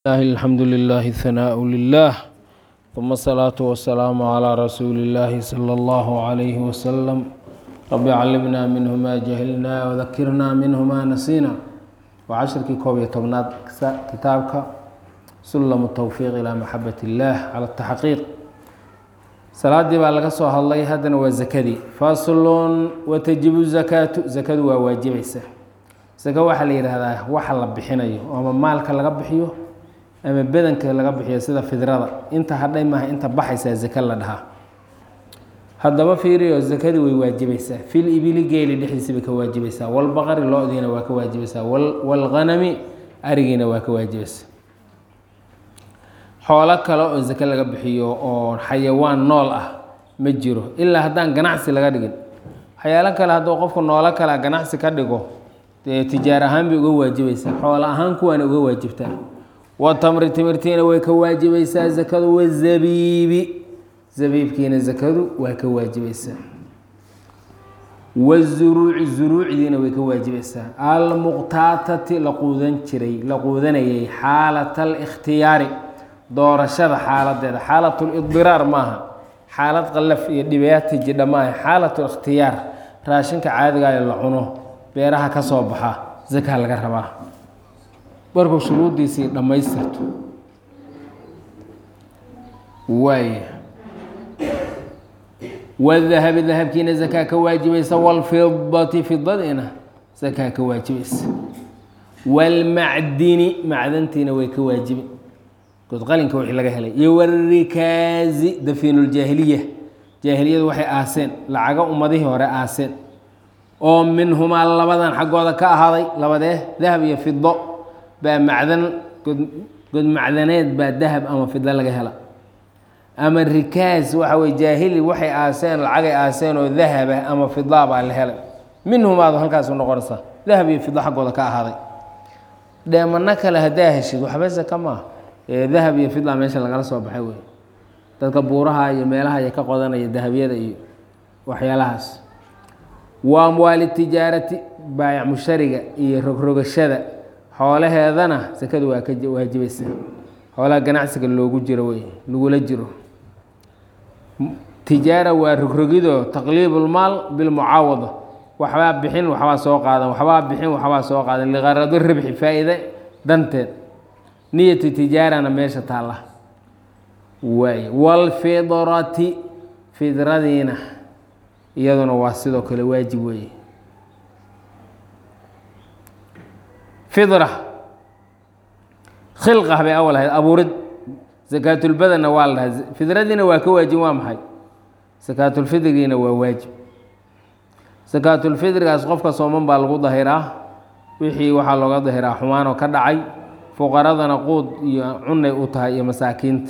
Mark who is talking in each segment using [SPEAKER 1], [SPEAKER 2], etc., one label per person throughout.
[SPEAKER 1] الله الحمد لله الثناء لله ثم الصلاة والسلام على رسول الله صلى الله عليه وسلم رب علمنا منه ما جهلنا وذكرنا منه ما نسينا وعشركii koob iyo tobnaad kitaabka sulam التwفiq ilى maxabat الlah calى التaxqiiq salaadii baa laga soo hadlay haddana waa zakadii faslun watajibu zakaatu zakadu waa waajibaysa zaka waxaa la yidhaahdaa waxa la bixinayo ama maalka laga bixiyo ama bedanka laga bixiyo sida fidrada inta hadhay maaha inta baxaysaa zaka la dhahaa haddaba fiiriyo zakadii way waajibaysaa fil ibili geeli dhexdiisa bay ka waajibaysaa walbaqari lo-diina waa ka waajibaysaa walghanami arigiina waa ka waajibaysaa xoolo kale oo zake laga bixiyo oo xayawaan nool ah ma jiro ilaa haddaan ganacsi laga dhigin waxyaalo kale hadduu qofku noolo kale ganacsi ka dhigo dee tijaar ahaan bay uga waajibaysaa xoolo ahaan kuwaana uga waajibtaa watamri timirtiina way ka waajibaysaa zakadu wazabiibi zabiibkiina zakadu waa ka waajibaysaa wazuruuci zuruucdiina way ka waajibaysaa almuqtaatati la quudan jiray la quudanayay xaalat alikhtiyaari doorashada xaaladeeda xaalatulidiraar maaha xaalad qalaf iyo dhibaata jidha maaha xaalatlikhtiyaar raashinka caadigayo la cuno beeraha ka soo baxa zakaa laga rabaa markuu shuruuddiisii dhammaystirto waay wadahabi dahabkiina zakaa ka waajibaysa walfidati fidadiina zakaa ka waajibaysa walmacdini macdantiina way ka waajibi godqalinka wixii laga helay iyo warikaazi dafiinuljaahiliya jaahiliyadu waxay aaseen lacago ummadihii hore aaseen oo minhumaa labadan xaggooda ka ahaaday labadee dahab iyo fido baa macdan god macdaneed baa dahab ama fido laga hela ama rikaas waxa weye jaahili waxay aaseen lacagay aaseen oo dahaba ama fidaa baa la helay minhumaadu halkaasu noqonaysaa dahab iyo fido xaggooda ka ahaaday dheemano kale haddaa heshid waxba saka maaha dahab iyo fida meesha lagala soo baxay wey dadka buuraha iyo meelaha ay ka qodanaya dahabyada iyo waxyaalahaas wa amwaali tijaarati baayac mushariga iyo rogrogashada xoolaheedana sakadu waa ka waajibaysa xoolaha ganacsiga loogu jiro wey lagula jiro tijaara waa rogrogido taqliibulmaal bilmucaawada waxbaa bixin waxbaa soo qaadan waxbaa bixin waxbaa soo qaadan liqarado ribxi faa-iide danteed niyatu tijaarana meesha taalla waay walfidrati fidradiina iyaduna waa sidoo kale waajib weeye fidra khilqah bay awal ahayd abuurid sakaatulbadanna waa la dhahay fidradiina waa ka waajib waa maxay sakaatulfidrigiina waa waajib sakaatulfidrigaas qofka sooman baa lagu dahiraa wixii waxaa looga dahiraa xumaanoo ka dhacay fuqaradana quud iyo cunay u tahay iyo masaakiinta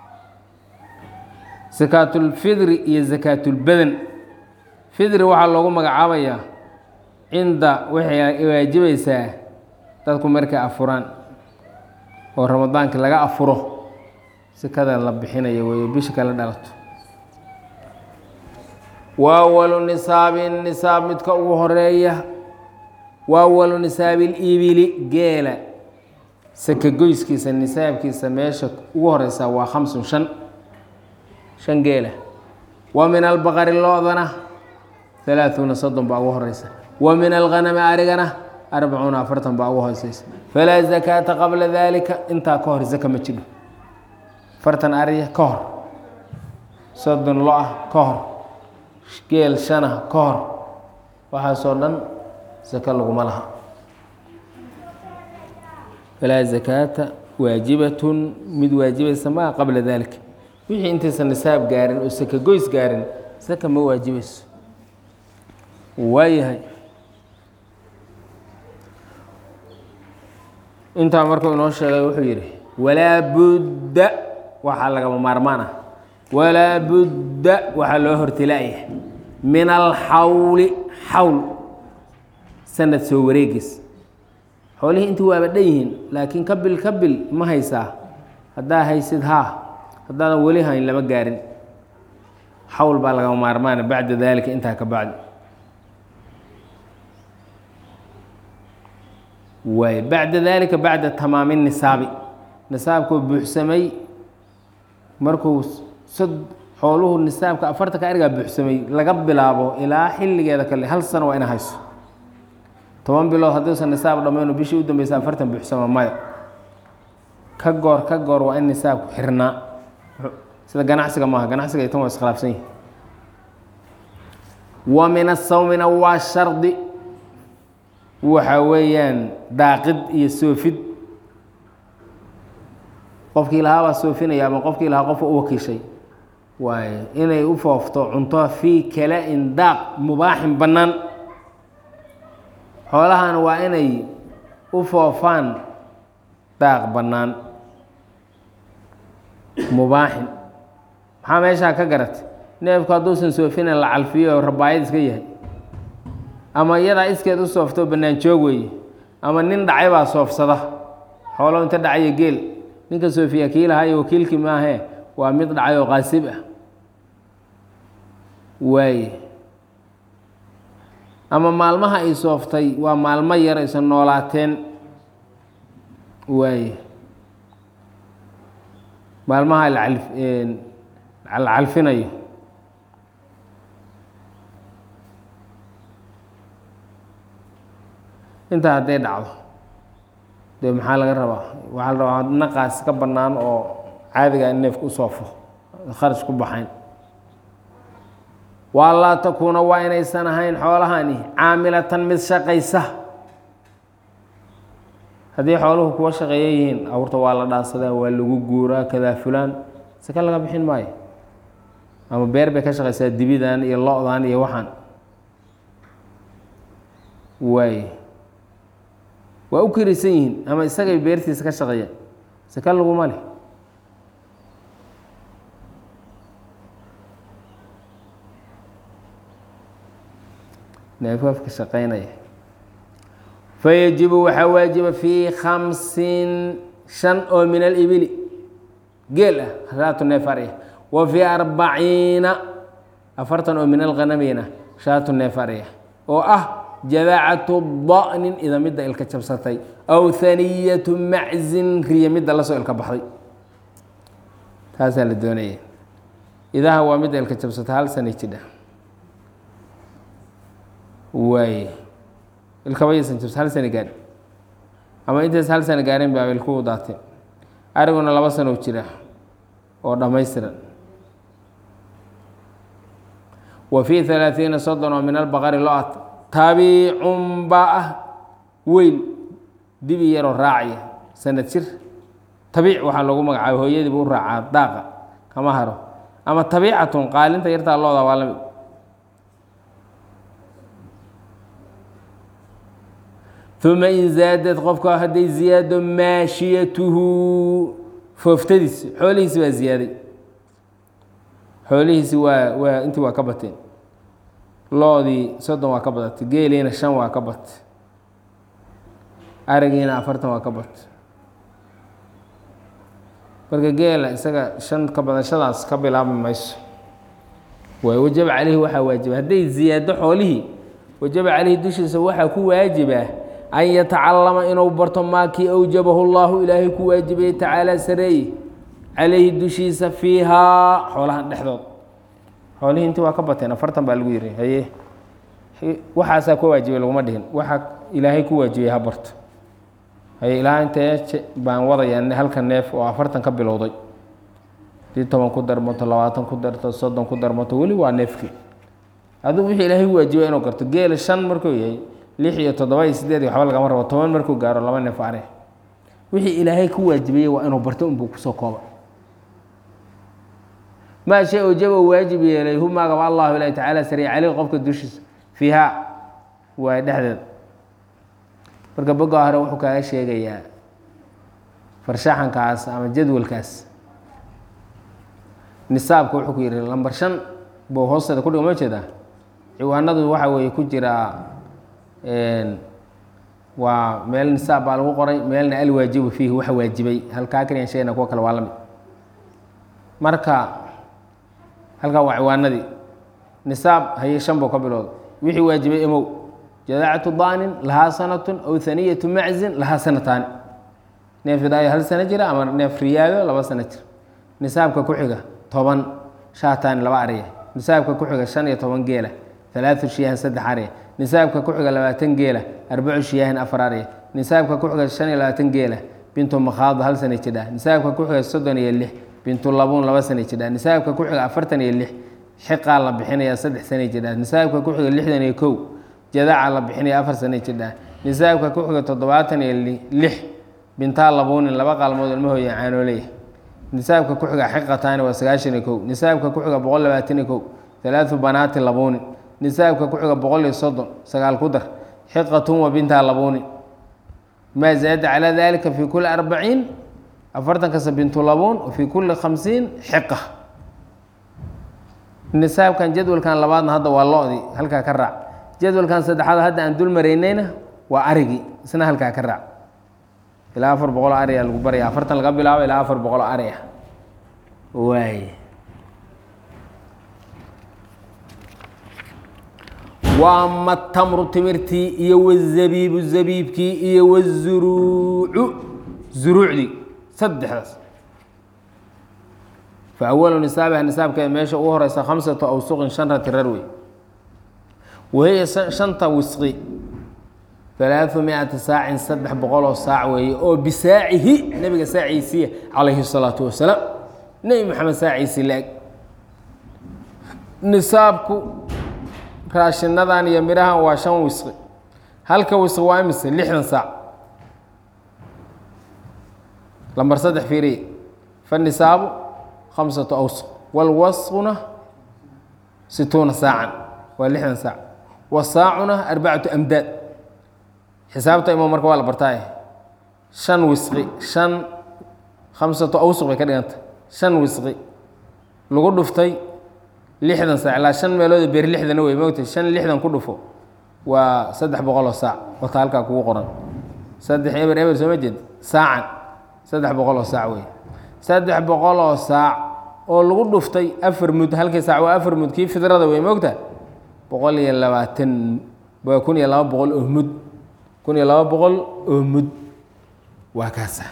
[SPEAKER 1] sakaatulfidri iyo sakaatulbadan fidri waxaa loogu magacaabayaa cinda waxay waajibaysaa dadku markay afuraan oo ramadaanka laga afuro sikada la bixinayo weyo bisha kala dhalato wa awalu nisaabin nisaab midka ugu horeeya wa awalu nisaabilibili geela saka goyskiisa nisaabkiisa meesha ugu horeysaa waa khamsun shan shan geela wa min albaqari lo-dana halaaثuuna soddon baa ugu horeysa wa min alghanami arigana arbacuuna afartan baa ugu hooseysa falaa zakaata qabla dalika intaa ka hor zaka ma jidho afartan ariya ka hor soddon lo-ah ka hor geel shana ka hor waxaasoo dhan zaka laguma laha falaa zakaata waajibatun mid waajibaysa maa qabla dalika wixii intaysan nisaab gaarin oo saka goys gaarin saka ma waajibayso waayahay intaa markuu inoo sheegay wuxuu yidhi walaa budda waxaa lagama maarmaan ah walaa budda waxaa loo hortilaaya min alxawli xawl sanad soo wareegis xoolihii intii waaba dhan yihiin laakiin kabil kabil ma haysaa haddaa haysid haa haddaadan weli hayn lama gaarin xawl baa lagama maarmaana bacda daalika intaa ka bacdi waay bacda dalika bacda tamaami nisaabi nisaabkuu buuxsamay markuu sad xooluhu nisaabka afartanka arigaa buuxsamay laga bilaabo ilaa xilligeeda kale hal sano waa ina hayso toban bilood hadduusan nisaab dhammayno bishii u dambeysa afartan buuxsama maya ka goor ka goor waa in nisaabku xirnaa sida ganacsiga maaha ganacsiga tan waa iskhilaafsan yihi wa min asawmina waa shardi waxa weeyaan daaqid iyo soofid qofkii lahaa baa soofinaya ama qofkii lahaa qofa u wakiishay waaye inay u foofto cunto fii kala-in daaq mubaaxin bannaan xoolahan waa inay u foofaan daaq bannaan mubaaxin maxaa meeshaa ka garatay neefku hadduusan soofinin la calfiyo oo rabaayad iska yahay ama iyadaa iskeed u sooftoo bannaan joog weeye ama nin dhacay baa soofsada xoolo inta dhacayo geel ninka soofiya kii lahaayo wakiilkii maahee waa mid dhacay oo qaasib ah waaye ama maalmaha ay sooftay waa maalmo yar aysan noolaateen waaye maalmaha la calfinayo intaa hadday dhacdo dee maxaa laga rabaa waxaa la rabaa naqaas ka bannaan oo caadiga in neefka u soofo kharash ku baxayn waa laa takuuna waa inaysan ahayn xoolahani caamilatan mid shaqaysa haddii xooluhu kuwa shaqeeya yihiin awrta waa la dhaansadaa waa lagu guuraa kadaa fulaan saka laga bixin maayo ama beer bay ka shaqaysaa dibidan iyo lo-dan iyo waxaan waaye waa u kirisan yihiin ama isagay beertiisa ka shaqeeyaan saka laguma leh neefafka shaqeynaya fayajibu waxaa waajiba fii khamsin shan oo min alibili geel ah shaatu neef arya wa fii arbaciina afartan oo min alghanamina shaatu neef arya oo ah jadaacatu da'nin ida midda ilka jabsatay aw haniyatu maczin riya midda lasoo ilka baxday taasaa la doonaya idaha waa midda ilka jabsatay hal sana jidha waaye ilkabaysan jabs hal sana gaadhin ama intays hal sana gaareen baa ilkuhu daateen ariguna laba sano jira oo dhammaystiran wa fii halaaثiina soddon oo min albaqari lo-at tabiicun baa ah weyn dibi yaroo raacaya sanad jir tabiic waxaa loogu magacaabay hooyadiibu u raacaa daaqa kama haro ama tabiicatun qaalinta yartaa looda waa lamid uma in zaadad qofka hadday ziyaado maashiyatuhu fooftadiisi xoolihiisi waa ziyaaday xoolihiisi waa waa intii waa ka bateen loodii soddon waa ka badatay geeliina shan waa ka bat arigiina afartan waa ka bat marka geela isaga shan ka badashadaas ka bilaabi mayso waay wajaba caleyhi waxaa waajiba hadday ziyaado xoolihii wajaba caleyhi dushiisa waxaa ku waajibaa an yatacalama inuu barto maa kii awjabahu llahu ilaahay ku waajibaya tacaala sareeye calayhi dushiisa fiihaa xoolahan dhexdood xoolihii intii waa ka bateen afartan baa lagu yiri haye waxaasaa ku waajibay laguma dhihin waxaa ilaahay ku waajibay ha barto haye ilaa intee baan wadayaa halka neef oo afartan ka bilowday hadii toban ku darmato labaatan ku darto soddon ku darmato weli waa neefkii adigu wixii ilaahay ku waajibay inuu garto geela shan markuu yahay lix iyo toddoba iyo sideed iyo waxba lagama rabo toban markuu gaaro laba neef are wixii ilaahay ku waajibayey waa inuu barto unbuu kusoo kooba maa shay ojaba waajib yeelay humaagaba allahu ilahi tacaala sariya caleyh qofka dushiisa fiihaa waay dhexdeed marka boga hore wuxuu kaaga sheegayaa farshaxankaas ama jadwalkaas nisaabka wuxuu ku yihi lambar shan buu hoosteeda kudhiga ma jeedaa ciwaanadu waxa weeye ku jiraa waa meel nisaab baa lagu qoray meelna alwaajibu fiihi waxa waajibay halkaa kaliyan sheegna kuwa kale waa lamid marka halkaa waa ciwaanadii nisaab haye shan buu ka bilowda wixii waajibay emow jadaacatu daanin lahaa sanatun aw haniyatu maczin lahaa sanataani neef idaayo hal sano jira ama neef riyaado laba sano jira nisaabka ku xiga toban shaataani laba ariya nisaabka ku xiga shan iyo toban geela alaatu shiyaahin saddex ariya nisaabka ku xiga labaatan geela arbacu shiyaahin afar ariya nisaabka ku xiga shan iyo labaatan geela bintu makhaado hal sana jidha nisaabka ku xiga soddon iyo lix bintu labuun laba sana jidha nisaabka ku xiga afartan iyo lix xiqaa la bixinaya saddex sana jidha nisaabka ku xiga lixdan iyo kow jadaca la bixinaya afar sana jidha nisaabka ku xiga toddobaatan iyo lix bintaa labuunin laba qaalmood ilmahooya caanooleya nisaabka ku xiga xiqataani waa sagaashan iyo kow nisaabka ku xiga boqol labaatan iyo kow alaatu banaati labuunin nisaabka ku xiga boqol iyo soddon sagaal ku dar xiqatun wa bintaa labuunin maa zaada calaa dalika fi kuli arbaciin afartan kasta bintu labuun wa fi kuli khamsiin xiqa nisaabkan jadwalkan labaadna hadda waa lo-di halkaa ka raac jadwalkan saddexaad hadda aan dul maraynayna waa arigii isna halkaa ka raac ilaa afar boqol ariya lagu baraya afartan laga bilaabo ilaa afar boqol ariya waay wa ama tamru timirtii iyo wazabiibu zabiibkii iyo wazuruucu zuruucdii saddexdaas fa awalu nisaabiha nisaabkeeda meesha ugu horeysa khamsatu awsuqin shan ratirar wey wahiya shanta wisqi alaau miati saacin saddex boqol oo saac weeye oo bisaacihi nebiga saaciisiiya calayhi salaatu wasalaam nebi maxamed saaciisii la-eg nisaabku raashinadan iyo midhahan waa shan wisqi halka wisqi waa imise lixdan saac lambar saddex fiiriye fanisaabu khamsatu awsuq walwasquna situuna saacan waa lixdan saac wasaacuna arbacatu amdaad xisaabta imo marka waa la bartaaye shan wisqi shan khamsato awsuq bay ka dhiganta shan wisqi lagu dhuftay lixdan saac ilaa shan meelood beer lixdana wey mogta shan lixdan ku dhufo waa saddex boqoloo saac wata halkaa kugu qoran saddex eber eber sooma jeed saacan saddex boqoloo saac wey saddex boqoloo saac oo lagu dhuftay afar mud halkii saac waa afar mud kii fidrada wey mogta boqol iyo labaatan waa kun iyo laba boqol oo mud kun iyo laba boqol oo mud waa kaasa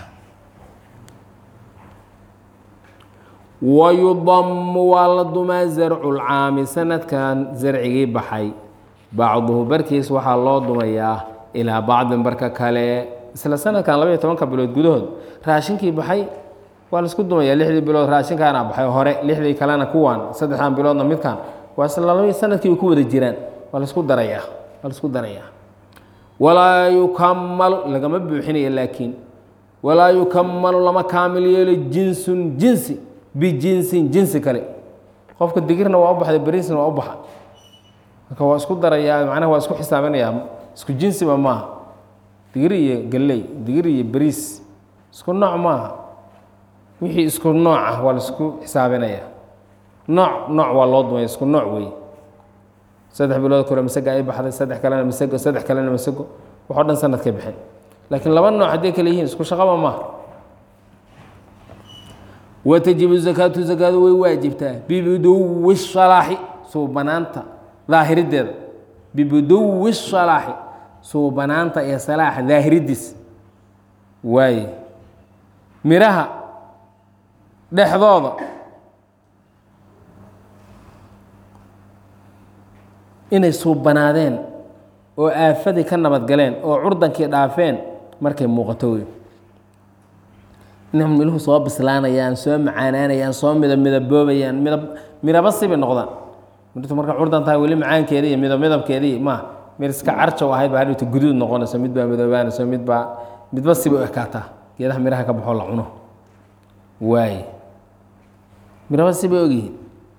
[SPEAKER 1] wayudamu waa la dumaa zarcu lcaami sanadkan zarcigii baxay bacduhu barkiis waxaa loo dumayaa ilaa bacdin barka kale isla sanadkan labaiyo tobanka bilood gudahood raashinkii baxay waa laisku dumaya lixdii bilood raashinkaana baxay hore lixdii kalena kuwan saddexdan biloodna midkan waa isla laba sanadkii ku wada jiraan waa laisku darayaa waa laisku darayaa walaa yukamalu lagama buuxinayo laakiin walaa yukamalu lama kaamil yeelo jinsun jinsi bijinsin jinsi kale qofka digirna waa u baxday beriisna waa u baxa marka waa isku darayaa macnaha waa isku xisaabinayaa isku jinsiba maaha digir iyo galley digir iyo beriis isku nooc maaha wixii isku nooc ah waa la isku xisaabinayaa nooc nooc waa loo dumaya isku nooc weeye saddex bilood kore masaga ay baxday saddex kalena masago saddex kalena masago waxoo dhan sanadkay baxeen laakiin laba nooc hadday kale yihiin isku shaqaba maaha watajibu zakaatu zakaadu way waajibtaa bibuduwi salaaxi suubanaanta daahirideeda bibuduwi salaaxi suubanaanta iyo salaaxa daahiridiis waaye miraha dhexdooda inay suubanaadeen oo aafadii ka nabadgaleen oo curdankii dhaafeen markay muuqato wey inay miluhu soo bislaanayaan soo macaanaanayaan soo midab midaboobayaan midab midaba sibay noqdaan mirtu marka curdan tahay weli macaankeeda iyo midab midabkeedii maaha mir iska carjaw ahayd baa hadhowta guduud noqonayso mid baa midoobaanayso mid baa midba sibay u ekaataa geedaha miraha ka baxoo la cuno waaye miraba sibay ogyihiin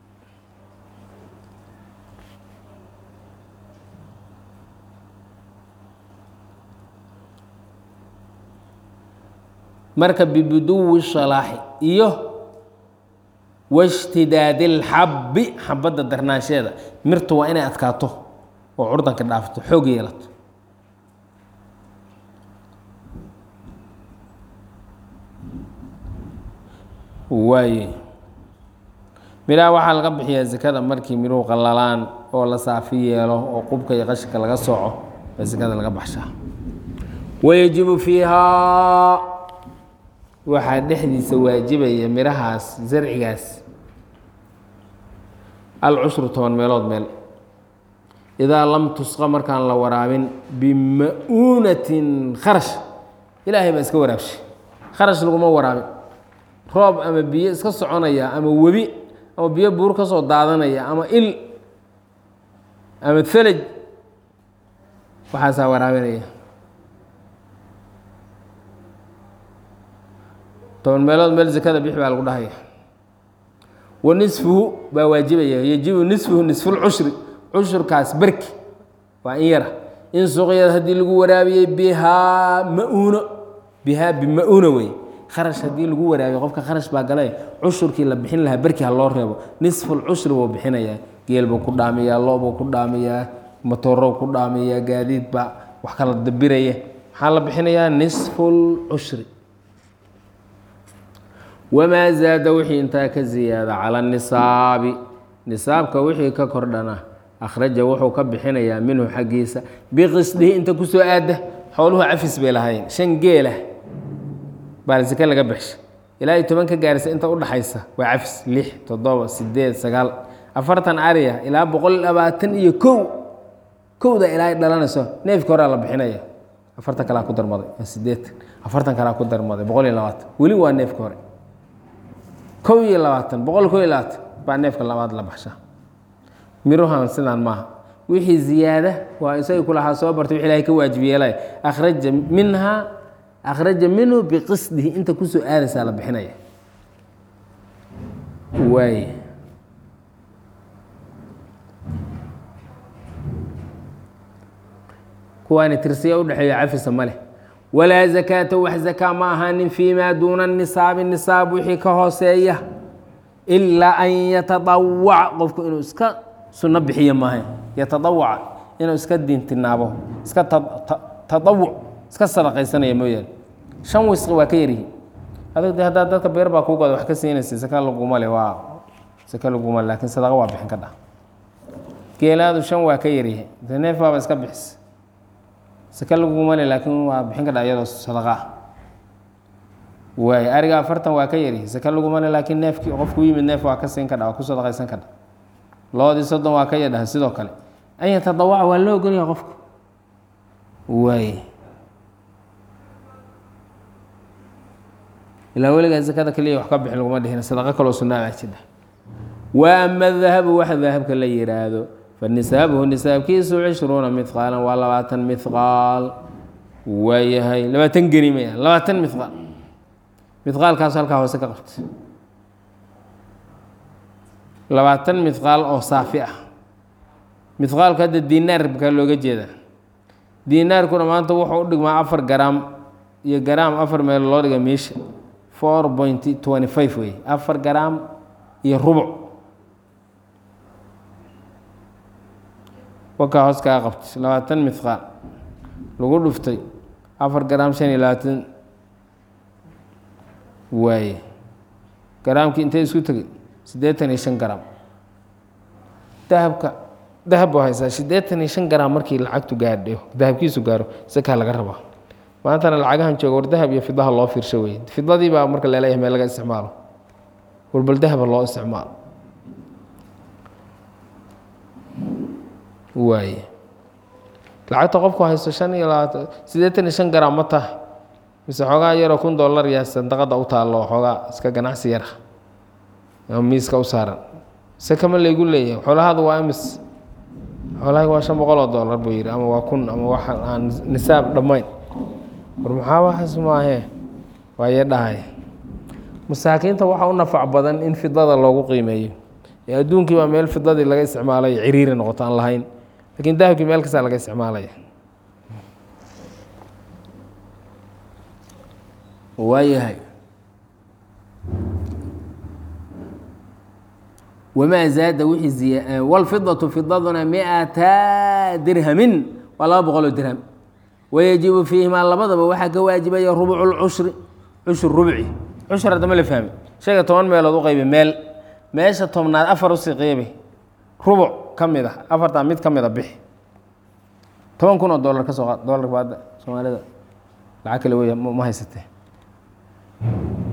[SPEAKER 1] marka bibuduwi salaaxi iyo washtidaadi lxabbi xabadda darnaansheeda mirtu waa inay adkaato oo curdanka dhaafto xoog yeelato waaye midhaha waxaa laga bixiyaa zakada markii midhuhu qallalaan oo la saafi yeelo oo qubka iyo qashinka laga sooco baa zakada laga baxshaa wayajibu fiihaa waxaa dhexdiisa waajibaya mirahaas zarcigaas alcushru toban meelood meel idaa lam tusqa markaan la waraabin bima-uunatin kharash ilaahay baa iska waraabshay kharash laguma waraabin roob ama biyo iska soconaya ama webi ama biyo buur ka soo daadanaya ama il ama felaj waxaasaa waraabinaya toban meelood meel zakada bix baa lagu dhahaya wa nisfuhu baa waajibaya yajibu nisfuhu nisfulcushri cushurkaas berki waa in yara in suqyad haddii lagu waraabiyey bihaa ma-uuno bihaa bima-uuna wey kharash haddii lagu waraabiyo qofka kharash baa galay cushurkii la bixin lahaa berki ha loo reebo nisfulcushri buu bixinayaa geel buu ku dhaamiyaa loobuu ku dhaamiyaa matoorow ku dhaamiyaa gaadiid baa wax kala dabiraya maxaa la bixinayaa nisfulcushri wamaa zaada wixii intaa ka ziyaada cala nisaabi nisaabka wixii ka kordhana akhraja wuxuu ka bixinayaa minhu xaggiisa biqisdihi inta kusoo aada xooluhu cafis bay lahayn shan geelah baa sike laga baxsha ilaa iyo toban ka gaarisa inta udhaxaysa waa cafis lix toddoba sideed sagaal afartan ariya ilaa boqol labaatan iyo kow kowda ilaa dhalanayso neefka horaa la bixinaya afartan kalaa ku darmaday sideetan afartan kalaa ku darmaday boqol iyo labaatan weli waa neefka hore kow iyo labaatan boqol kow iyo labaatan baa neefka labaad la baxsha miruhan sidaan maaha wixii ziyaada waa isagii kulahaa soo bartay wix ilahay ka waajib yeelay akhraja minhaa akhraja minhu biqisdihi inta kusoo aadaysaa la bixinaya waay kuwaani tirsiya udhexeeyo cafisa ma leh walaa zakaata wax zakaa ma ahaanin fii maa duuna nisaabi nisaab wixii ka hooseeya ilaa an yatadawaca qofku inuu iska sunno bixiyo maaha yatadawaca inuu iska diintinaabo iska tadawuc iska sadaqaysanaya mooyaane shan wisqi waa ka yaryihi adig de haddaa dadka beer baa kuugooda wax ka siinaysa saka laguma le waa saka laguma le laakiin sadaqa waa bixin ka dha geelaadu shan waa ka yaryihi de neef baaba iska bixis saka laguma le laakiin waa bixin ka dha iyadoo sadaqa ah waay ariga afartan waa ka yaryihi saka laguma le laakiin neefkii qofku yimid neef waa ka siin ka dha waa ku sadaqaysan ka dha loodii soddon waa ka yadhaha sidoo kale an yatadawaca waa loo ogolyaha qofku waay ilaa weligaa sakada keliya wax ka bixin laguma dhihin sadaqo kaloo sunaa baa jidha wa ama dahabu waxa dahabka la yihaahdo fa nisaabuhu nisaabkiisu cishruuna mihqaalan waa labaatan mihqaal waayahay labaatan geni maya labaatan mihqaal mihqaalkaas halkaa hoose ka qabta labaatan mihqaal oo saafi ah mihqaalku hadda dinaar bkaa looga jeedaa dinaarkuna maanta wuxuu u dhigmaa afar garaam iyo garaam afar meel loo dhiga meesha four point twenty five wey afar garaam iyo rubuc wakaa hoos kaa qabtay labaatan mihqaal lagu dhuftay afar garaam shan iyo labaatan waaye garaamkii intay isku tegay siddeetan iyo shan garaam dahabka dahab buu haysaa siddeetan iyo shan garaam markii lacagtu gaadho dahabkiisu gaaro sakaa laga rabaa maantana lacagahan jooga war dahab iyo fidaha loo fiirsho wey fidadii baa marka laleeyahay meel laga isticmaalo warbal dahaba loo isticmaalo waaye lacagta qofku haysto shan iyo labaatan siddeetan iyo shan garaam ma tahay mise xoogaa yaroo kun dollar yaa sandaqada u taallo xoogaa iska ganacsi yara ama miiska u saaran se kama laygu leeyahay xoolahaadu waa imis xoolahayga waa shan boqol oo dollar buu yidhi ama waa kun ama wax aan nisaab dhammayn war maxaa waxaas maahee waaye dhahay masaakiinta waxaa u nafac badan in fidada loogu qiimeeyo ee adduunkii baa meel fidadii laga isticmaalay ciriiri noqoto aan lahayn lakiin dahabkii meel kastaa laga isticmaalaya waayahay wamaa zaada wixii wlfidatu fidaduna miata dirhamin waa laba boqoloo dirham wayajibu fiihimaa labadaba waxaa ka waajibaya rubucu lcushri cushur rubci cushur haddama la fahmi shayga toban meelood u qaybi meel meesha tobnaad afar usii qeybi rubuc ka mid a afartaa mid ka mid a bixi toban kun oo dollar ka soo qaad dollarka baadda soomaalida lacag kale weya ma haysatee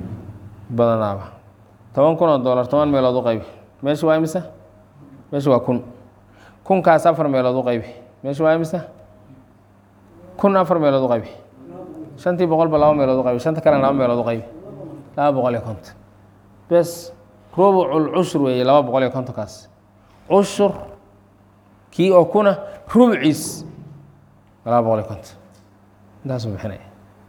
[SPEAKER 1] badanaaba toban kun oo dollar toban meelood u qaybi meesha waa imisa meesha waa kun kunkaas afar meelood u qaybi meesha waa imisa kun afar meelood u qaybi shantii boqolba laba meelood u qaybi shanta kalena laba meelood u qaybi laba boqol iyo konton bes rubucul cushur weeye laba boqol iyo kontonkaas cushur kii oo kuna rubciis laba boqol iyo konton intaasuu bixinaya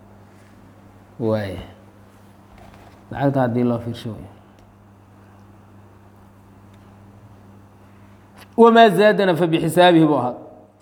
[SPEAKER 1] waaya lacagta haddii loo fiirsho wey wamaa zaadana fa bixisaabihi buu ahaa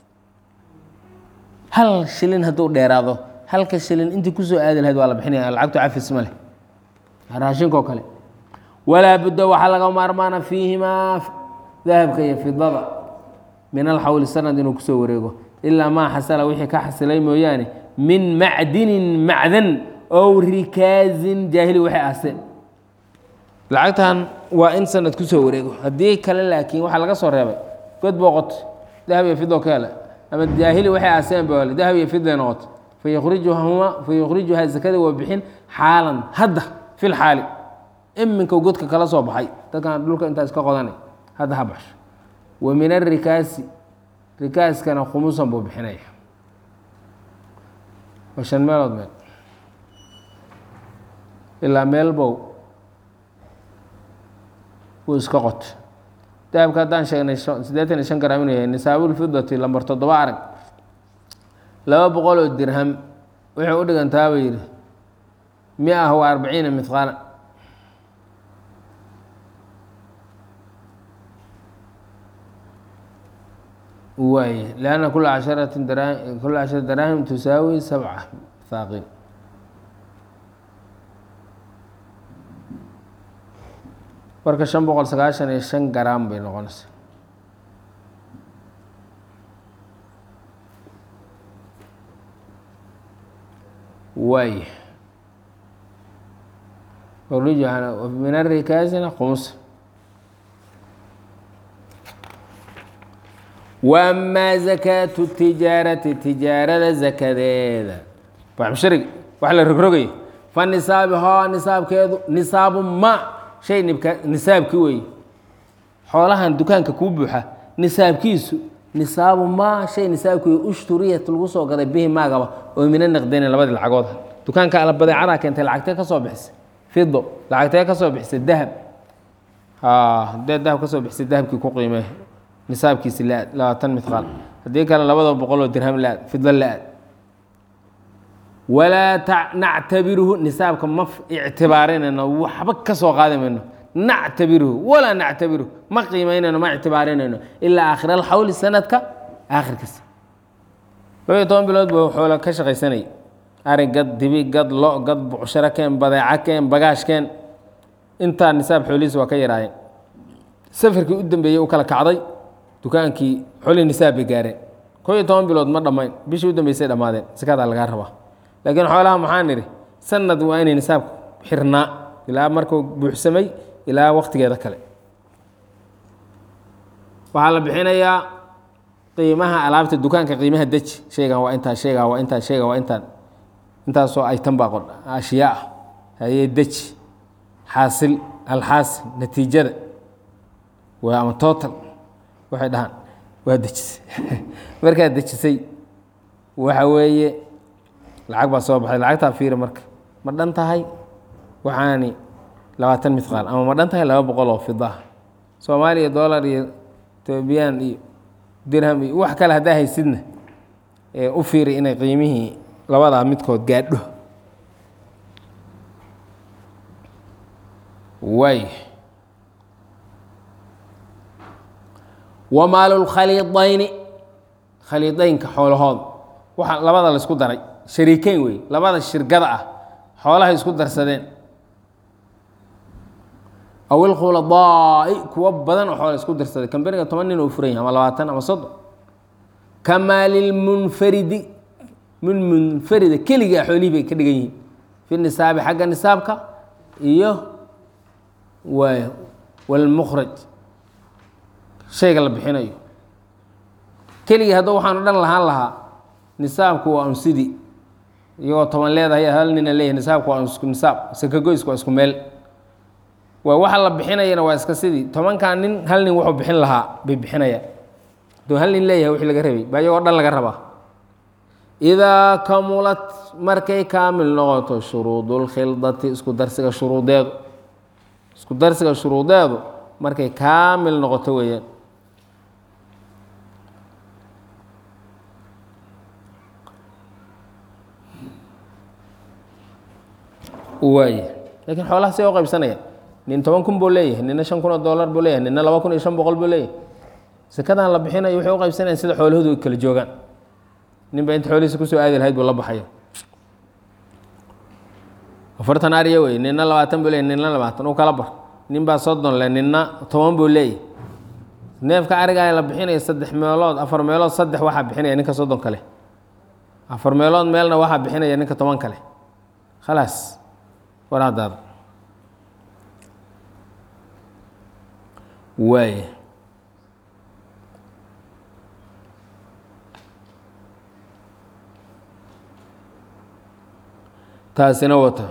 [SPEAKER 1] hal shilin hadduu dheeraado halka shilin intii kusoo aadi lahayd waa la bixinaya lacagtu cafis ma leh raashinka oo kale walaa budda waxaa laga maarmaana fiihimaa dahabka iyo fidada min alxawli sanad inuu kusoo wareego ilaa maa xasala wixii ka xasilay mooyaane min macdinin macdan ow rikaazin jaahili waxay ahseen lacagtan waa in sanad kusoo wareego haddii kale laakiin waxaa laga soo reebay god booqot dahab iyo fido ka hele ama jaahili waxay ahseen ba dahab iyo fiday noqoto fayukrijuhuma fayukhrijuhaa zakada waa bixin xaalan hadda fi lxaali iminka godka kala soo baxay dadkan dhulka intaas ka qodanay hadda ha baxsho wa min arikaasi rikaaskana khumusan buu bixinaya waa shan meelood meel ilaa meel bow wuu iska qoto dahabka haddaan sheegnay siddeetan iyo shan garam inuu yahay nisaabulfidati lambar toddoba arag laba boqol oo dirham wuxuu u dhigantaa buu yidhi mia wa arbaciina mihqaala waay lanna kula casharati dara kula cashara daraahim tusaawi sabca haaqin marka shan boqol sagaashan iyo shan garaam bay noqonaysaa waay min arikaasina khumusa wamaa zakaatu tijaarati tijaarada zakadeeda baxmushariga wax la rogrogayo fa nisaabihaa nisaabkeedu nisaabu ma shay nibka nisaabkii weeye xoolahan dukaanka kuu buuxa nisaabkiisu nisaabu maa shay nisaabkii ushturiyat lagu soo gaday bihi maagaba oo mina naqdeyne labadii lacagood dukaanka ala badeecadaa keentay lacagtee ka soo bixisay fido lacagtee ka soo bixisay dahab hadee dahab ka soo bixisay dahabkii ku qiimee nisaabkiisi la-aad labaatan midqaal haddii kale labada boqoloo dirham la-aad fido la-aad walaa nactabiruhu nisaabka ma ictibaarinayno waxba ka soo qaadi mayno nactabiruhu walaa nactabiruhu ma qiimaynayno ma ictibaarinayno ilaa aakhir alxawli sanadka aakhirkiisa laba iyo toban bilood buu xoola ka shaqaysanayay ari gad dibi gad lo gad bucsharo keen badeeca keen bagaash keen intaa nisaab xoolihiisa waa ka yaraayeen safarkii u dambeeyey u kala kacday dukaankii xoolihii nisaab bay gaareen koo iyo toban bilood ma dhammayn bishii u dambeysay dhammaadeen sakadaa lagaa rabaa laakiin xoolaha maxaan idhi sanad waa inay nisaabku xirnaa ilaa markuu buuxsamay ilaa waktigeeda kale waxaa la bixinayaa qiimaha alaabta dukaanka qiimaha deji shaygan waa intaa shaygan waa intaa shaygan waa intaan intaasoo aytan baa qodha ashyaa ah hayee deji xaasil alxaasil natiijada waa ama total waxay dhahaan waa dejisay markaad dejisay waxa weeye lacag baa soo baxday lacagtaa fiiri marka ma dhan tahay waxaani labaatan midqaal ama ma dhan tahay laba boqol oo fidaha soomaaliya dollar iyo etoobiyaan iyo dirham iyo wax kale haddaa haysidna ee u fiiri inay qiimihii labadaa midkood gaadho waay wamaalulkhaliidayni khaliidaynka xoolahooda waxa labada la isku daray shariikeyn wey labada shirgada ah xoolaha isku darsadeen aw ilkhuladaai kuwo badan oo xoola isku darsaday kambaniga toban nin oo furan yahay ama labaatan ama soddon kamaalilmunfaridi min munfarida keligaa xoolihii bay ka dhigan yihiin fi nisaabi xagga nisaabka iyo waay walmukhraj shayga la bixinayo keligii hadda waxaan o dhan lahaan lahaa nisaabku waa un sidii iyagoo toban leedahay hal nina leeyahay nisaabku waa isku nisaab sakagoysku waa isku meel waa waxa la bixinayana waa iska sidii tobankan nin hal nin wuxuu bixin lahaa bay bixinayaan hadduu hal nin leeyahay wixii laga rabay baa iyagoo dhan laga rabaa idaa kamulat markay kaamil noqoto shuruudulkhildati isku darsiga shuruudeedu isku darsiga shuruudeedu markay kaamil noqoto weeyaan waay lakiin xoolaha see u qaybsanaya nin toban kun buu leeyahay nina shan kun oo dollar buu leeyahay nina laba kun iyo shan boqol buu leeyahay sekadan la bixinayo waxay u qaybsanayaan sida xoolahoodu ay kala joogaan nin baa inta xoolihiisa kusoo aadi lahayd buu la baxaya afartan ariya wey nina labaatan buu leeyahy nina labaatan u kala bar nin baa soddon le nina toban buu leeyahy neefka arigaa la bixinaya saddex meelood afar meelood saddex waxaa bixinaya ninka soddon kale afar meelood meelna waxaa bixinaya ninka toban kale khalaas waraadaada waay taasina wata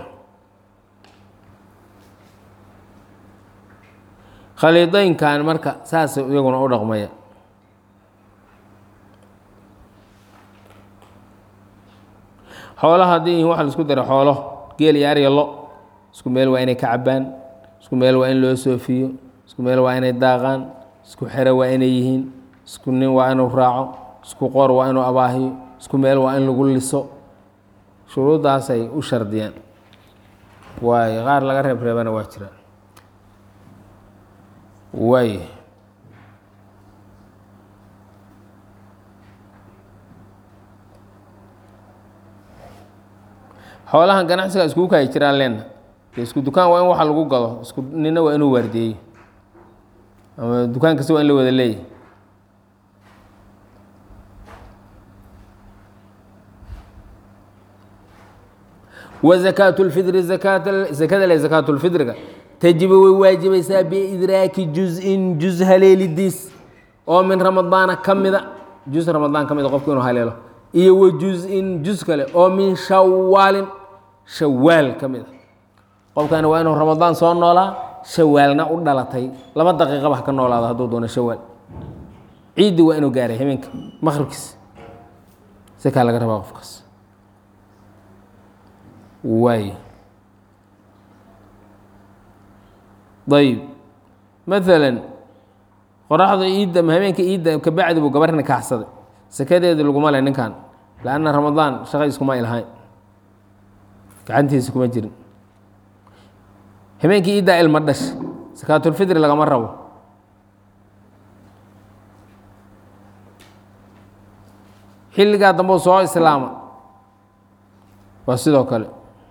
[SPEAKER 1] khaliidaynkan marka saas iyaguna u dhaqmaya xoolaha haddii yihiin waxa la isku dara xoolo geel iyo arya lo isku meel waa inay ka cabaan isku meel waa in loo soofiyo isku meel waa inay daaqaan isku xero waa inay yihiin isku nin waa inuu raaco isku qor waa inuu abaahiyo isku meel waa in lagu liso shuruuddaasay u shardiyaan waayo qaar laga reeb reebana waa jira waay xoolahan ganacsiga iskugu kaayi jiraan leenna de isku dukaan waa in waxa lagu gado isku nina waa inuu waardeeyo ama dukaan kasta waa in la wada leeyahy wzakaat اlfidri zakada le zakaat اlfidriga tajibu way waajibaysaa biidraaki juz-in juz haleelidiis oo min ramadaana ka mida juz ramadaan ka mida qofku inuu haleelo iyo wa juz-in juz kale oo min shawaalin shawaal ka mida qofkani waa inuu ramadaan soo noolaa shawaalna u dhalatay laba daqiiqaba ha ka noolaado hadduu doono shawaal ciiddi waa inuu gaaray habeenka maqribkiis sakaa laga rabaa qofkaas waay ayb maalan qoraxda iidda ama habeenka iidda kabacdi buu gabarhna kaxsaday sakadeedi laguma le ninkan lanna ramadaan shaqa iskuma ilhayn gacantiisa kuma jirin habeenkii iiddaa ilma dhash sakaatulfidri lagama rabo xilligaa dambeu soo islaama waa sidoo kale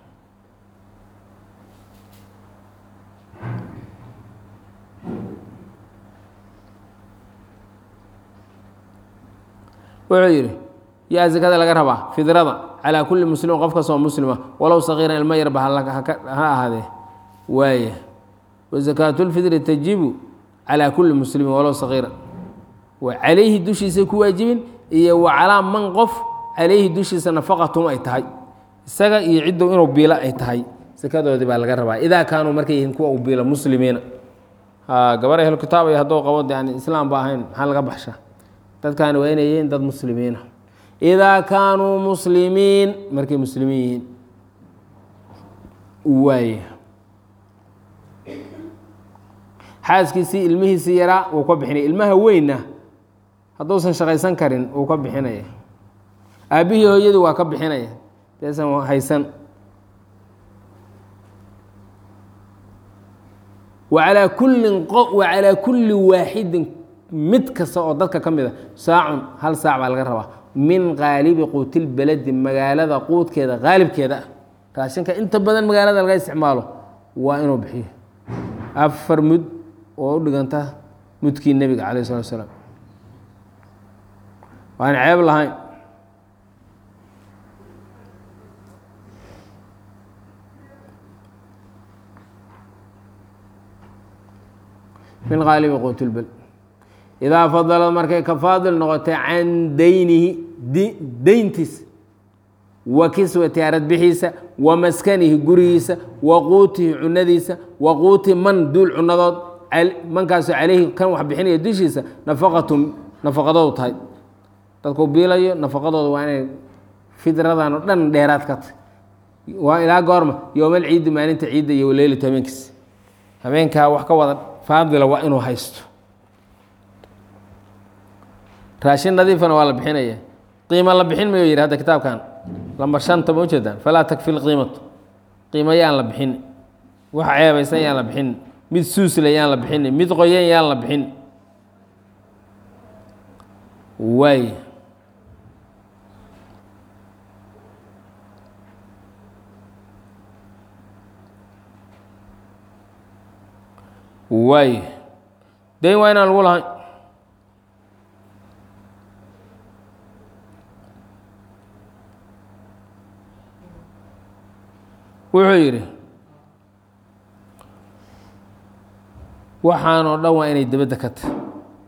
[SPEAKER 1] wuxuu yidhi yaa zakada laga rabaa fidrada calaa kulli muslimin qof kastoo muslima walow sagiiran ilmo yarba ha ahaadee waaya wasakaatulfidri tajibu calaa kulli muslimin walow sagiiran wa calayhi dushiisay ku waajibin iyo wa calaa man qof calayhi dushiisa nafaqatum ay tahay isaga iyo ciddu inuu biilo ay tahay sakadoodii baa laga rabaa idaa kaanuu markay yihiin kuwa u biilo muslimiina gabar ahlu kitaab iyo hadduu qabo yani islaam ba ahayn maxaa laga baxshaa dadkaani waa inay yihiin dad muslimiina idaa kaanuu muslimiin markay muslimiin yihiin waaya xaaskiisii ilmihiisii yaraa wuu ka bixinaya ilmaha weynna hadduusan shaqaysan karin wuu ka bixinaya aabbihii hooyadii waa ka bixinaya deesan haysan waalaa kullin wacalaa kulli waaxidin mid kasta oo dadka ka mid a saacun hal saac baa laga rabaa min qaalibi quutilbeledi magaalada quudkeeda qaalibkeeda ah raashinka inta badan magaalada laga isticmaalo waa inuu bixiyo afar mud oo u dhiganta mudkii nebiga calayh salatu salaam waan ceeb lahayn min qaalibi quutilbel idaa fadalad markay ka faadil noqotay can daynihi deyntiis wa kiswati aradbixiisa wa maskanihi gurigiisa wa quutihi cunadiisa wa quuti man duul cunadood mankaasoo caleyhi kan wax bixinaya dushiisa nafaqatu nafaqadoodu tahay dadku biilayo nafaqadooda waa inay fidradan oo dhan dheeraad ka tahy waa ilaa goorma yowmal ciidi maalinta ciidda iyo leylatu habeenkiis habeenkaa wax ka wada faadila waa inuu haysto raashin nadiifana waa la bixinaya qiimo la bixin mayo yidhi hadda kitaabkan lambar shanta ma ujeedaan falaa takfi lqiimatu qiimo yaan la bixin wax ceebaysan yaan la bixin mid suusle yaan la bixin mid qoyan yaan la bixin waay waay dayn waa inaan lagu lahayn wuxuu yidhi waxaan oo dhan waa inay debadda ka tahy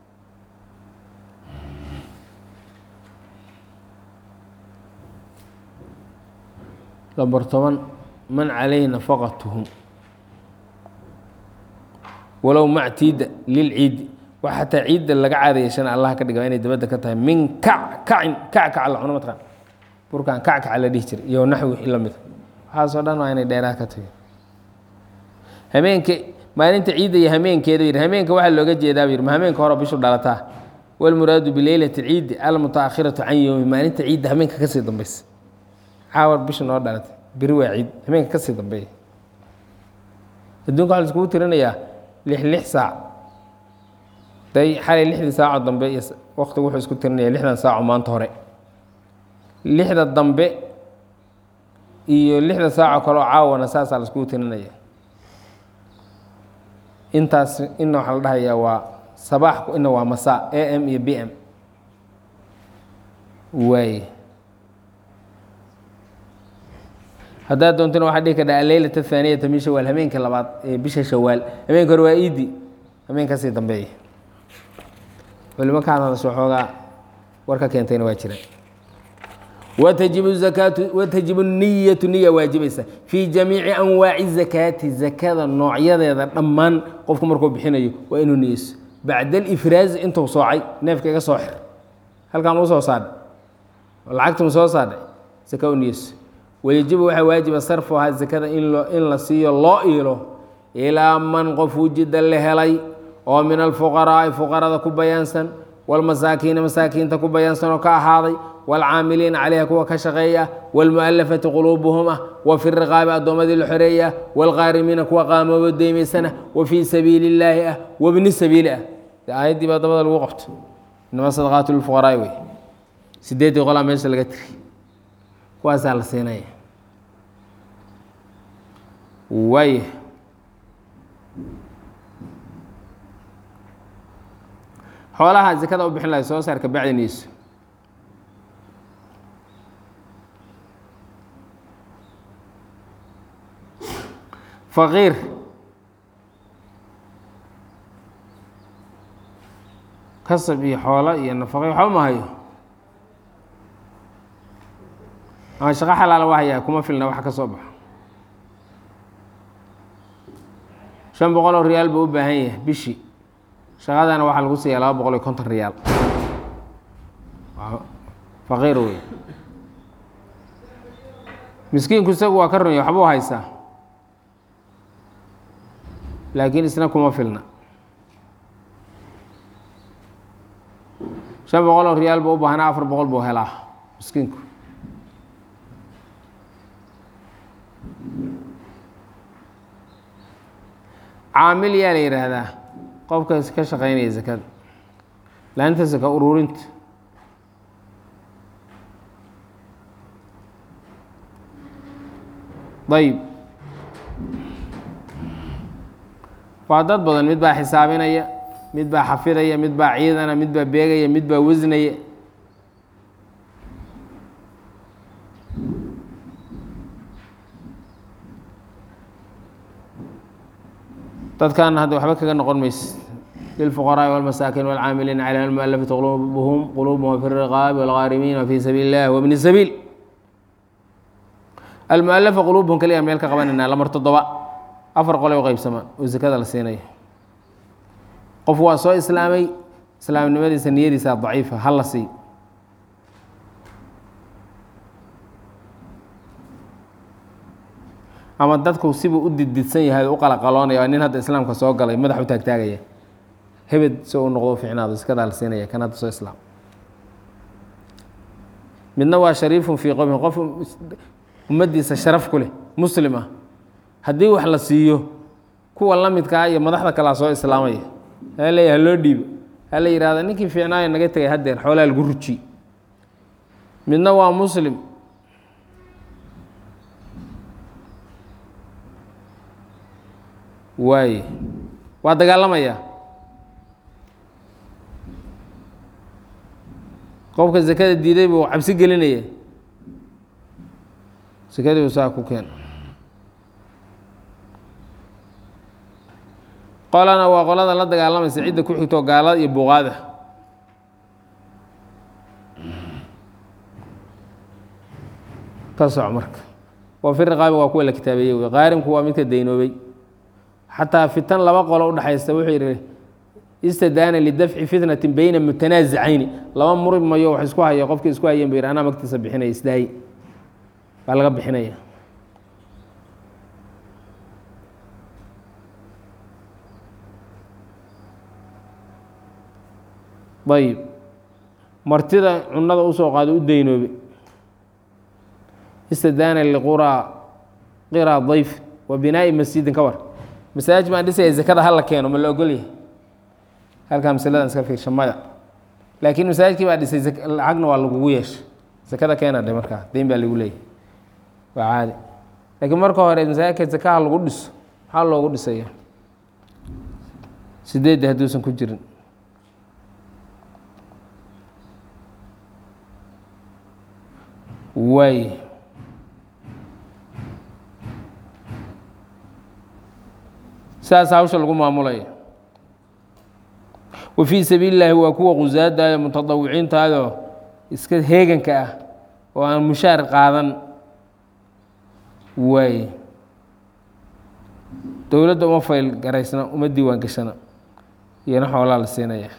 [SPEAKER 1] lambar toban man calayhi nafaqatuhum walow mactiida lilciidi wax xataa ciidda laga caadayeeshana allah ka dhiga inay dabadda ka tahay min kac kacin kackac la cuno mataqaan burkan kackaca la dhihi jiray iyo naxwi wixii la mida waxaasoo dhan waa inay dheeraad ka tahay hameenka maalinta ciidda iyo hameenkeeda yidhi hameenka waxaa looga jeedaa yidhi ma hameenka hore bishu dhalataa walmuraadu bileylati alciidi almutaakhiratu can yowmi maalinta ciidda hameenka kasii dambaysa caawar bisha noo dhalatay beri waa ciid hameenka kasii dambeeya adduunka waxa la iskugu tirinayaa lix lix saac day xalay lixdii saaco dambe iyo waqtigu wuxuu isku tirinaya lixdan saaco maanta hore lixda dambe iyo lixda saaco kaleo caawana saasaa la iskugu tirinaya intaas ina waxaa la dhahayaa waa sabaaxku ina waa masaa a m iyo b m waaye haddaad doontana waxaa dhihi kardha aleylat athaaniyata min shawaal hameenka labaad ee bisha shawaal hameenka hore waa iidi hameen kasii dambeeya culimo ka hadasho xoogaa war ka keentayna waa jiraan watajibu zakaatu watajibu niyatu niya waajibaysa fii jamiici anwaaci zakaati zakada noocyadeeda dhammaan qofku markuu bixinayo waa inuu niyeyso bacda alifraazi intuu soocay neefka iga soo xir halkaan uu soo saadhay lacagtuma soo saadhay zaka u niyeyso wayajibu waxaa waajiba sarfuhaa zakada in in la siiyo loo iilo ilaa man qof wujida la helay oo min alfuqaraa'i fuqarada ku bayaansan walmasaakiina masaakiinta ku bayaansan oo ka ahaaday waalcaamiliina calayha kuwa ka shaqeeya waalmu'alafati quluubuhum ah wa fi riqaabi addoommadii la xoreeya waalqaarimiina kuwa qaamoobo deymaysana wa fii sabiili illaahi ah wabni sabiili ah de aayaddii baa dabada lagu qabto inama sadaqaatu lilfuqaraa'i wey sideeddii qolaa meesha laga tiri kuwaasaa la siinaya waaya xoolaha zakada u bixin lahay soo saar kabacdi niyeyso faqiir kasab iyo xoolo iyo nafaqe waxba ma hayo ama shaqo xalaala waa hayaa kuma filna wax ka soo baxo shan boqol oo riyaal buu u baahan yahay bishii shaqadana waxaa lagu siiyaa laba boqol iyo konton riyaal faqiir wey miskiinku isagu waa ka runya waxbuu haysaa laakiin isna kuma filna shan boqol oo riyaal buu u baahnaa afar boqol buu helaa miskiinku caamil yaa la yidhaahdaa qofkas ka shaqeynaya zakada laanta saka ururinta ayib waa dad badan mid baa xisaabinaya mid baa xafidaya mid baa ciidana mid baa beegaya mid baa wasnaya dadkaana hadda waxba kaga noqon mayse lilfuqaraaءi wاlmasaakin wاlcaamiliina calيha almualafati qulubuhum qulubuhum fi الriqaabi wاlghaarimiina wfi sabiili اllah wbni sabiil almualafa quluubhum kaliya meel ka qabanayna lamar toddoba afar qolay u qeybsamaan oo zakada la siinayo qof waa soo islaamay islaamnimadiisa niyadiisa daciifa ha la siiy ama dadku sibuu u dididsan yahay u qalaqaloonaya waa nin hadda islaamka soo galay madax u taagtaagaya hebed si u noqdo u ficnaado iskadaa la siinaya kan hadda soo islaam midna waa shariifun fii qowmihi qof ummaddiisa sharaf ku leh muslim ah haddii wax la siiyo kuwa la midkaa iyo madaxda kalea soo islaamaya haa leeya haloo dhiibo ha la yihahda ninkii fiicnaayo naga tegay haddeer xoolaa lagu ruji midna waa muslim waaye waa dagaalamayaa qofka zakada diiday buu cabsi gelinaya sakadii buu saa ku keen qolana waa qolada la dagaalamaysa cidda ku xigto gaalada iyo buuqaada ka soc marka waa fi riqaabi waa kuwa la kitaabeeyey wey qaarimku waa midka daynoobay xataa fitan laba qolo udhexaysta wuxuu yidhi istadaana lidafci fitnatin beyna mutanaasicayni laba muri mayo wax isku haya qofkii isku hayeen bu yidhi anaa magtiisa bixinaya isdaayi baa laga bixinaya ayib martida cunada usoo qaado u daynoobe istadaana liquraa qiraa dayf wa binaa'i masjidin ka war masaajid baan dhisaya zakada hala keeno ma la ogolyahay halkaa masaladan iska fiirsha maya laakiin masaajidkii baa dhisay lacagna waa lagugu yeeshay zakada keena dhe markaa deyn baa lagu leeyahy waa caadi laakiin marka hore masaajidka zakaha lagu dhiso maxaa loogu dhisaya sideedda hadduusan ku jirin waay saas hawsha lagu maamulaya wa fii sabiili illaahi waa kuwa qusaadayo mutadawiciintaadoo iska heeganka ah oo aan mushaar qaadan waay dowladda uma fayl garaysna uma diiwaan gashana iyona xoolaa la siinaya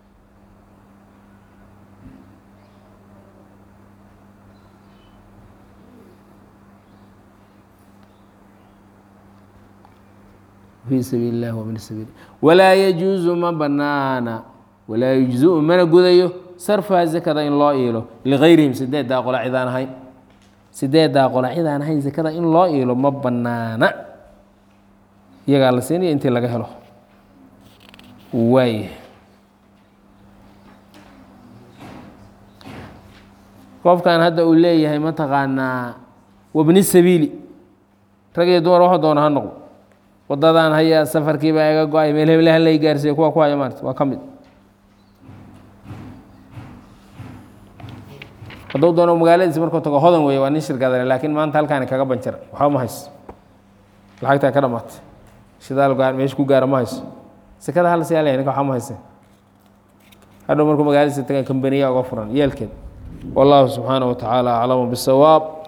[SPEAKER 1] fii sabiili اllahi wmin sabiil walaa yajuusu ma banaana walaa yujzu mana gudayo sarfaha zakada in loo iilo ligayrihim sideeddaa qola cidaan ahayn sideeddaa qola cidaan ahayn zakada in loo iilo ma banaana iyagaa la siinaya intii laga helo waay qofkan hadda uu leeyahay mataqaanaa wabni sabiili rag iyo dumar waxu doona ha noqdo wadadaan haya safarkiibaa iga go-ay meel heblaha lay gaarsiiya kuwa ku haya maarta waa ka mid hadduu doono magaaladiisi markuu tago hodan weeye waa nin shirkadale laakiin maanta halkaani kaga banjara waxba ma hayso lacagtaa ka dhamaatay shidaal gaar meesha ku gaara ma hayso sekada hal siyaa leh ninka waxba ma hayse hadhow markuu magaaladiisa taga kambaniya uga furan yeelkeed wallahu subxaanaه wa tacaala aclamu bisawaab